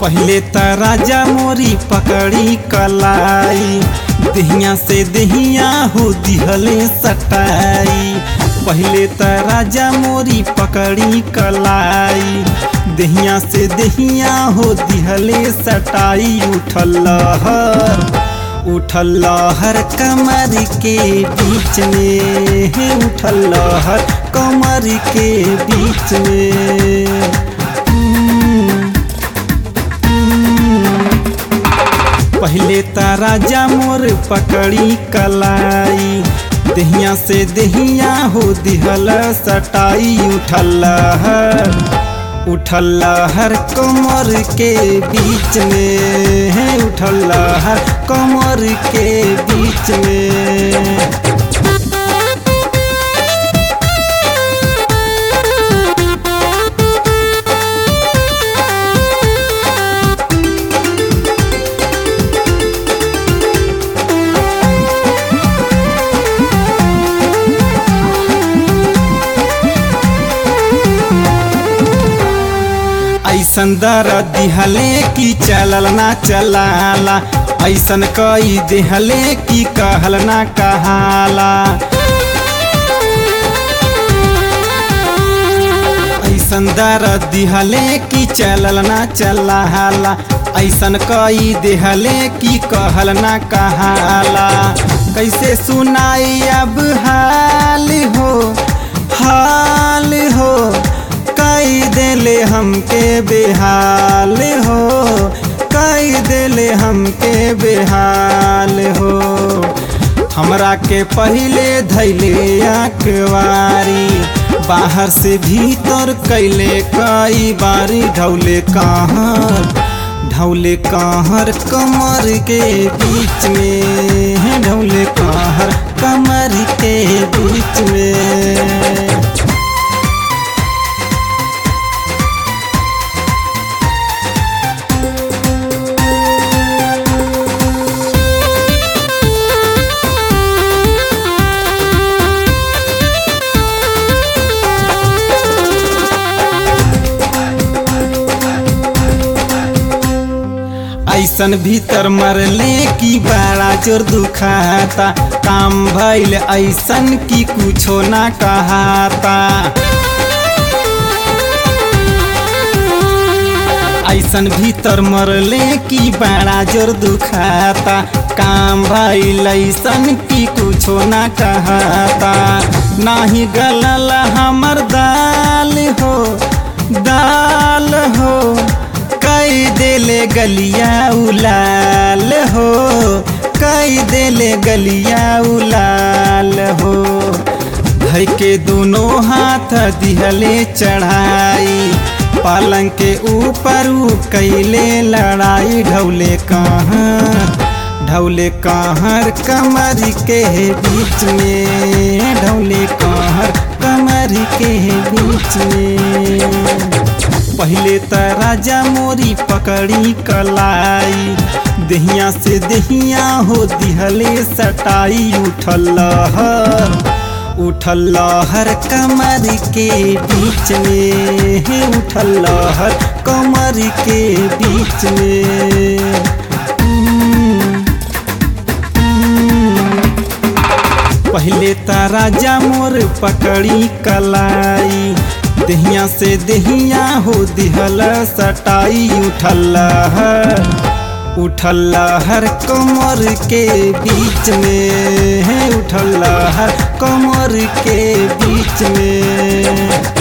पहले त राजा मोरी पकड़ी कलाई दहिया से दहिया हो दिहले सटाई पहले त राजा मोरी पकड़ी कलाई दहिया से दहिया हो दिहले सटाई उठल लहर उठल लहर कमर के बीच में हे उठल लहर कमर के बीच में पहले त राजा मोर पकड़ी कलाई दहिया से दहिया हो दिहल सटाई उठल लहर उठल लहर कमर के बीच में है उठल लहर कमर के बीच में ऐसन दर दिहले की चलल ना चलाला ऐसन कई दिहले की कहल ना कहाला ऐसन दर दिहले की चलल ना चलाला ऐसन कई दिहले की कहल ना कहाला कैसे सुनाई अब हाल हो हाल हो कई देले हमके बेहाल हो कई देले हमके बेहाल हो हमरा के पहले धैले अखबारी बाहर से भीतर कैले कई बारी ढौले कहाँ ढौले कहर कमर के बीच में ढौले कहर कमर के बीच में ऐसन भीतर मरले की बड़ा जोर दुखाता काम भइल ऐसन की कुछो ना कहाता ऐसन भीतर मरले की बड़ा जोर दुखाता काम भइल ऐसन की कुछो ना कहाता नाही गलल हमर दाल हो दाल हो कई देले गलिया उलाल हो कई देले गलिया उलाल हो धई के दोनों हाथ दिहले चढ़ाई पालंग के ऊपर ऊ कैले लड़ाई ढौले कहाँ ढौले कहर कमर के बीच में ढौले कहर कमर के बीच में पहले त राजा मोरी पकड़ी कलाई दहिया से दहिया हो दिहले सटाई उठल लहर उठल लहर कमर के बीच में हे उठल लहर कमर के बीच में पहले त राजा मोर पकड़ी कलाई दहिया से दहिया हो दिहल सटाई उठल लहर उठल लहर कमर के बीच में है उठल लहर कमर के बीच में